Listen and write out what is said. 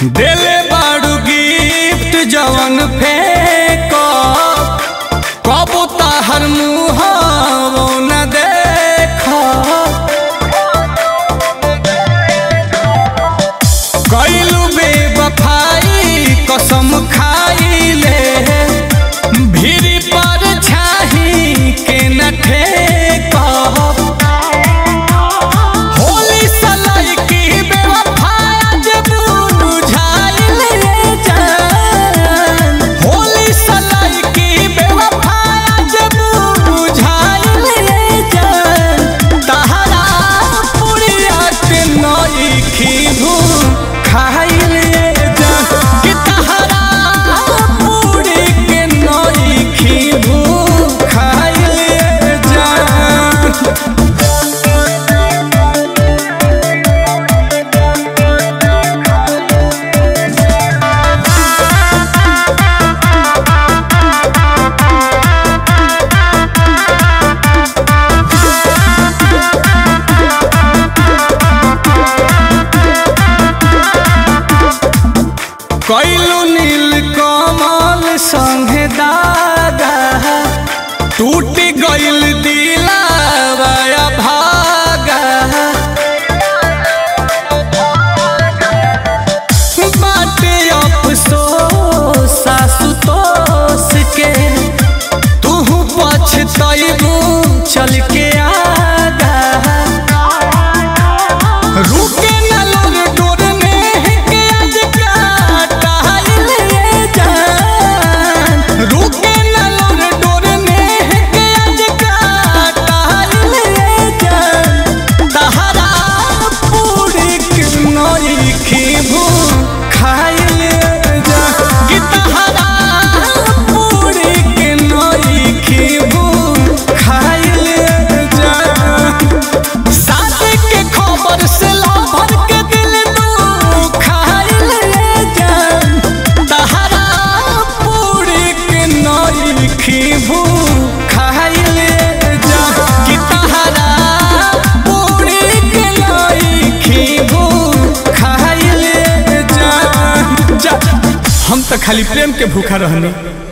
देले बाड़ू गिफ्ट जवन फेंको कबो ताहर मुँह न देखो कैलू बेवफाई कसम खाइले भीड़ पर छाही के न ठेको होली सलाई की बेवफाया जब बुझाइल रे जान होली सलाई की बेवफाया जब बुझाइल रे जान तहरा पुरिया के नई खीभू खाइल रे जान कि तहरा पुरी के नई खीभू खाइल रे जान कैलू नील कमल संगे दागा टूट गइल दिलावा भागा बाटे अफसोस आशुतोष के तू पछतैबू चल के आगा रुके न लोग डोरने के आज काटाइल रे जान रुके न लोग डोरने के आज काटाइल रे जान तहरा पूरी के नई खीबू खाइल रे जान कि तहरा पूरी के नई खीबू खाइल रे जान शादी के खबर से लाभर के दिल तू खाइल रे जान तहरा पूरी के नई खीबू खाइल रे जान कि तहरा पूरी के नई खीबू खाइल रे जान जा हम तो खाली प्रेम के भूखा रहनी